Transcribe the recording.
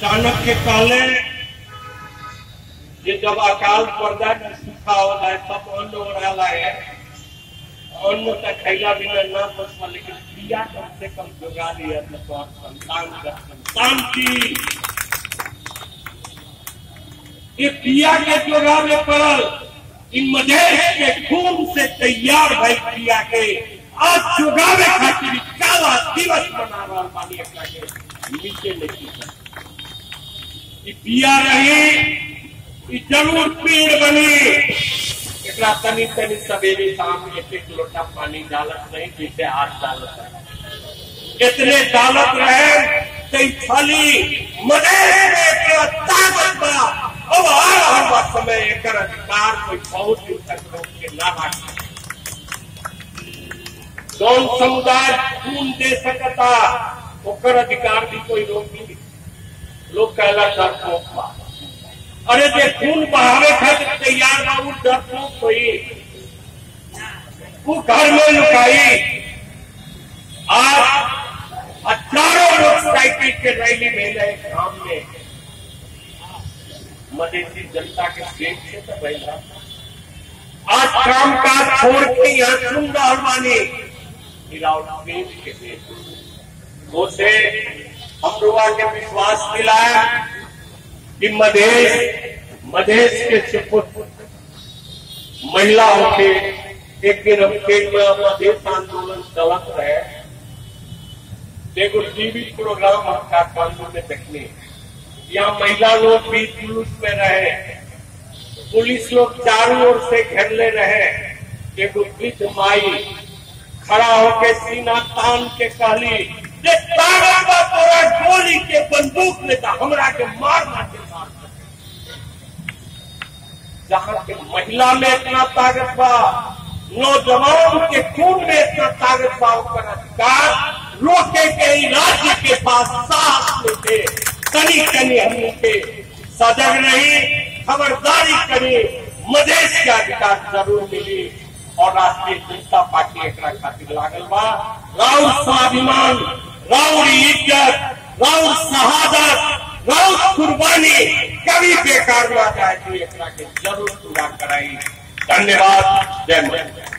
चाणक्य कहले कि जब अकाल पड़ जाए न सूखा हो जाए तब अन्न ओढ़ाला है अन्न का खैला बिना ना बचवा लेकिन क्रिया कम से कम जोगा लिया तो तोहर संतान का संतान की ये क्रिया के जोगा में पड़ल इन मधेश के खून से तैयार भाई क्रिया के आज जोगावे खातिर काला दिवस मना रहा बानी एकरा के नीचे नहीं ई पिया रही ई जरूर पेड़ बनी एकरा तनी तनी सवेरे शाम एक एक लोटा पानी डालत नहीं जैसे आज डालत है कितने डालत रहे कई खाली मदेश में एकरा ताकत बा अब आ रहल बा समय एकर अधिकार कोई बहुत दिन तक रोक के ना राखी कौन समुदाय खून दे सकता ओकर अधिकार भी कोई रोक नहीं लोग कहला डरपोक बा अरे जे खून बहावे खातिर तैयार बा उ डरपोक कोई वो घर में लुकाई आज हजारों मोटरसाइकिल के रैली में गए गांव में मधेसी जनता के पेट से तो बैठा आज काम काज छोड़ के यहाँ सुन रहा बानी गिरावट पेट के पेट उसे हम लोगों के विश्वास दिलाया कि मधेश मधेश के सुपुत्र महिला होके एक दिन हम खेत में मधेश आंदोलन चलत रहे एगो टीवी प्रोग्राम हम काठमांडू में देखने यहाँ महिला लोग भी जुलूस में रहे पुलिस लोग चारों ओर से घेरले रहे एगो वृद्ध माई खड़ा होके सीना तान के कहली जे ताकत बा तोरा गोली के बंदूक में था हमरा के मारना के मार जहाँ के महिला में इतना ताकत बा नौजवान के खून में इतना ताकत बा ओकर अधिकार रोके के ही राज्य के पास साहस में थे कनी कनी हमने के सजग नहीं खबरदारी करी मधेश के अधिकार जरूर मिली और राष्ट्रीय जनता पार्टी एक खातिर लागल बा राउर स्वाभिमान राउर इज्जत राउर शहादत राउर कुर्बानी कभी बेकार ना जाए तो एक के जरूर पूरा कराई धन्यवाद जय माता